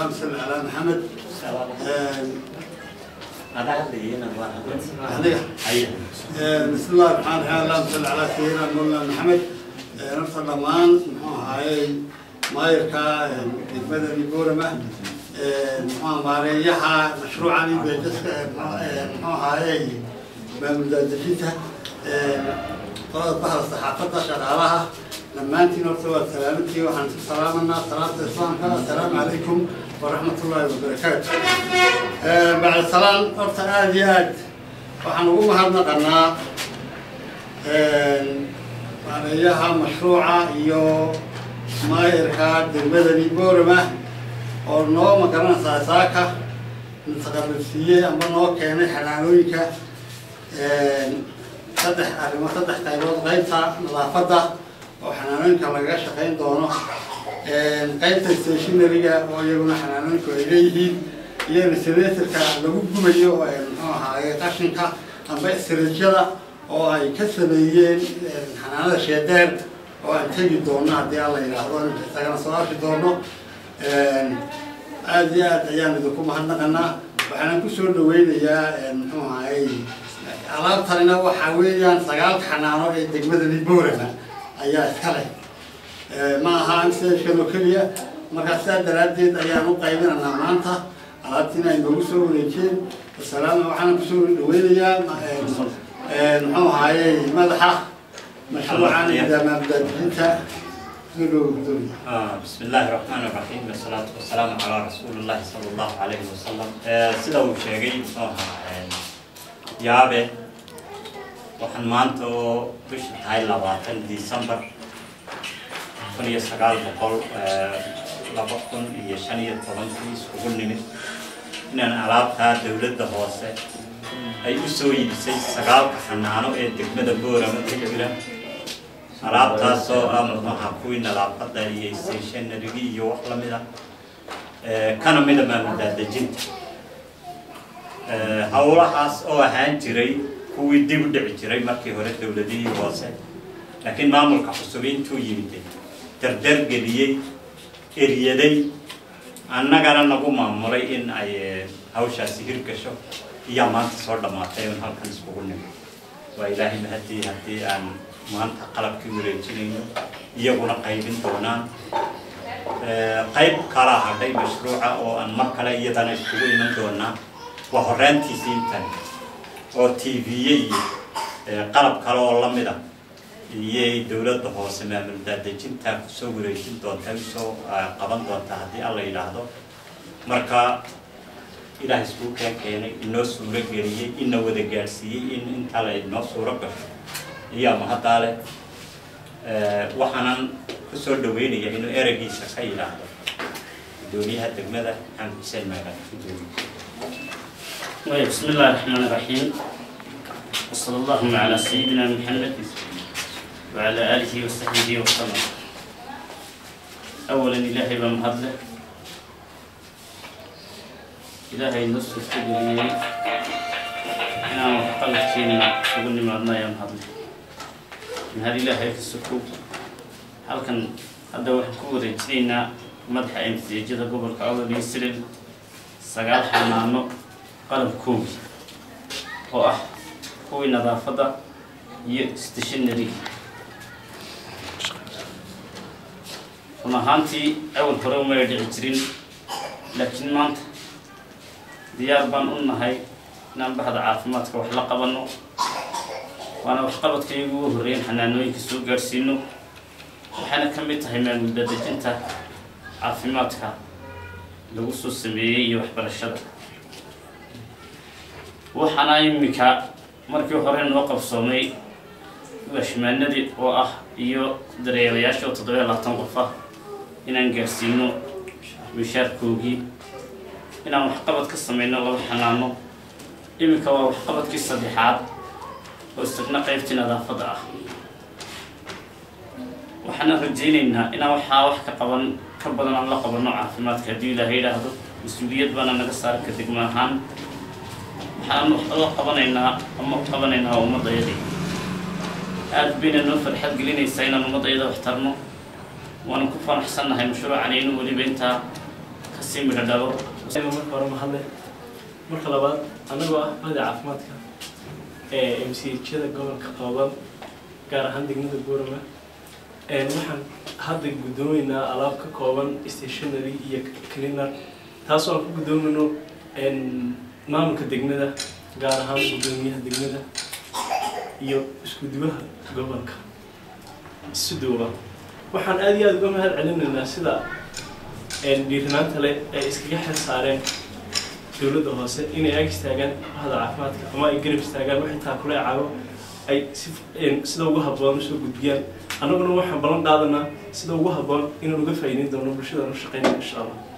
اللهم صل على محمد عليك بسم الله الرحمن الرحيم اللهم صل على سيدنا مولانا محمد نفس الضمان هاي مايركا المدني بورمة ماريحة مشروعا بجسك هاي بمدادجتها طلعت بحر الصحافة شغالها لما انت نرتوى سلامتي وحن سلامنا صلاة الإسلام السلام عليكم ورحمة الله وبركاته بعد السلام أرسل آدي آد وحن نقوم هذا قناة معناها مشروعة iyo maayarka degmadani boorama oo noo magaranaysaa saaka mutaqabalsiiyey ama noo keenay xanaanooyinka saddex arrimo saddex qaybood qaybta nadaafadda oo xanaanooyinka lagaga shaqayn doono qaybta stationaryga oo iyaguna xanaanooyinku ay leeyihiin iyo resenatorka lagu gubayo muxuu ahaaye qashinka amba istiraajyada oo ay ka sameeyeen xanaanada sheedeer oo aan tegi doono haddii alla yidhaahdo isagana soo arki doono aada iyo aad ayaan idinku mahadnaqanaa waxaana kusoo dhaweynayaa muxuu ahayey alaabtanina waxaa weeyaan sagaalka xanaano ee degmadani boorama ayaa iska leh ma aha mskan oo keliya markaa sidaa daraaddeed ayaan u qaybinaynaa maanta alaabtiina ay noogu soo wareejeen wasalaam waxaana kusoo dhaweynayaa muxuu ahayey madaxa مشروعا إذا ما بدأت أنت بسم الله الرحمن الرحيم والصلاة والسلام على رسول الله صلى الله عليه وسلم sida uu sheegay muxuu ahaa yaabe waxaan maanta oo bisha tahay labaatan december kun iyo sagaal boqol laba kun iyo shan iyo tobankii iskugu nimid inaan alaabtaa dowladda hoose ay u soo iibisay sagaalka xanaano ee degmada boorama ka jira alaabtaasoo ah muxuaha kuwii nadaafadda iyo stationarigi iyo wax lamid ah kana mida maamuldaadejinta howlahaas oo ahaan jiray kuwii dib u dhici jiray markii hore dowladihii hoose laakiin maamulka cusub intuu yimid dardar geliyey eryaday annagana nagu maamulay in ay hawshaasi hirgasho iyaa maanta soo dhammaatay un halkan iskugu nimi waa ilaahay mahadii haddii aan maanta qalabkii wareejinayno iyaguna qaybin doonaan qayb kalaa hadhay mashruuca oo aan mar kale iyadana iskugu iman doonaa waa horaantiisii intan oo t v-ye iyo qalab kale oo lamid a iyay dowladda hoose maamul daadejintaa kusoo wareejin doontaa usoo qaban doontaa haddii alla yidhaahdo marka ilaah iskuu keen keenay inoo suuro geliyey ina wada gaadhsiiyey in intaa la inoo suuro gasho iyaa mahaddaa leh waxaanan kusoo dhaweynaya inuu ereygiisa ka yidhaahdo gudoomiyaha degmada xamed xuseen maagan gudoomiye بسم الله الرحمن الرحيم وصلى اللهم على سيدنا محمد وعلى آله وصحبه وسلم أولا إلهي بمهدله إلهي نصف التدريب أنا قلت كينا سقولني معنا يا مهدله من هذه إلهي في السكوب هل كان هذا واحد كوري جدينا مدح امتزاجة قبل كعوض يسرد سقال حنانو qalabkoogii oo ah kuwii nadaafadda iyo stationary run ahaantii awal hore umay dhici jirin laakiin maanta diyaar baan u nahay inaan baxda caafimaadka wax la qabanno waana waxqabadka iyagu ugu horreyn xanaanooyinka soo gaadhsiino waxayna ka mid tahay maamul dadejinta caafimaadka lagu soo sameeyey iyo waxbarashada waxaana iminka markii hore noo qabsoomay washmaanadii oo ah iyo dareelayaasha oo toddobiya labaatan qof ah inaan gaarsiino mishaarkoogii inaan waxqabad ka sameyno laba xanaano iminka waa waxqabadkii saddexaad oo isagna qaybtii nadaafadda ah waxaana rajaynaynaa inaan waxaa wax ka qaban ka badan aan la qabanno caafimaadka haddii ilaaha yidhaahdo mas-uuliyad baana naga saara ka degma ahaan waxaan la qabanaynaa ama u qabanaynaa ummadayadii aada bayna noo farxad gelinaysaa inaan ummadayada wax tarno waana ku fanaxsannahay mashruucan inuu weliba intaa ka kasii midho dhalo marka hore mahadle marka labaad anagoo ah bahda caafimaadka ee m c h-yada gobolka qooban gaar ahaan degmada boorama waxaan hadda guddoomeynaa alaab ka kooban stationary iyo cleaner taasoo aan ku guddoomayno maamulka degmada gaar ahaan guddoomiyaha degmada iyo iskuduwaha gobolka siduuba waxaan aada iyo aada uga mahad celinaynaa sida dhiirinaanta leh ay iskaga xil saareen dowladda hoose inay ag istaagaan bahda caafimaadka ama ay garab istaagaan waxay taakule caago ay si sida ugu habboon usoo gudbiyaan annaguna waxaan ballan qaadanaa sida ugu habboon inaan uga faa'iideyn doono bulshadaan u shaqeynaya insha allah